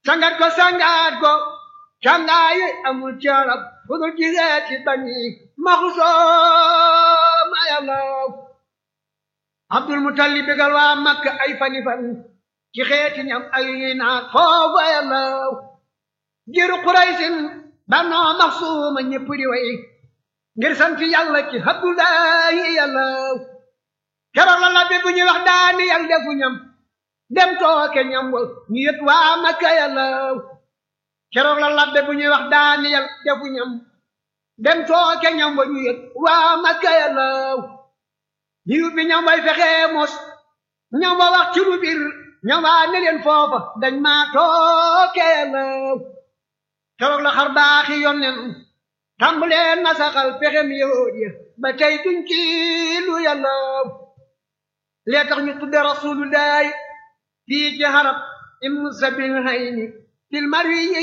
sangat ko sangat ko cangaayi amul carab fudul jireeti bani maxusooma yàllaw abdul mutalib bégal waa makka ay fani fan ci xeeti ñam ay naat foofu yàllaw jiru quraysin banoo maxsuuma ñépp di way ngir sant yàlla ci abdullahi yàllaw keroog la labbi bu ñuy wax daani yàlla defu ñam dem tooke ñam wa ñu yët waa makka yàllaw keroog la labbe bu ñuy wax daani yàlla defu ñam dem tooke ñam wa ñu yët waa makka yàllaw ñu yubbi ñam way fexee mos ñam wa wax ci lu bir ñam waa ne leen foofa dañ maa tooke yàllaw keroog la xar baaxi yonnen tàmbaleen na saxal pexem yahud ya ba tey duñ ci lu yàllaw lee tax ñu tudde rasulullahi fii ci harab im sabil hayni fil marwi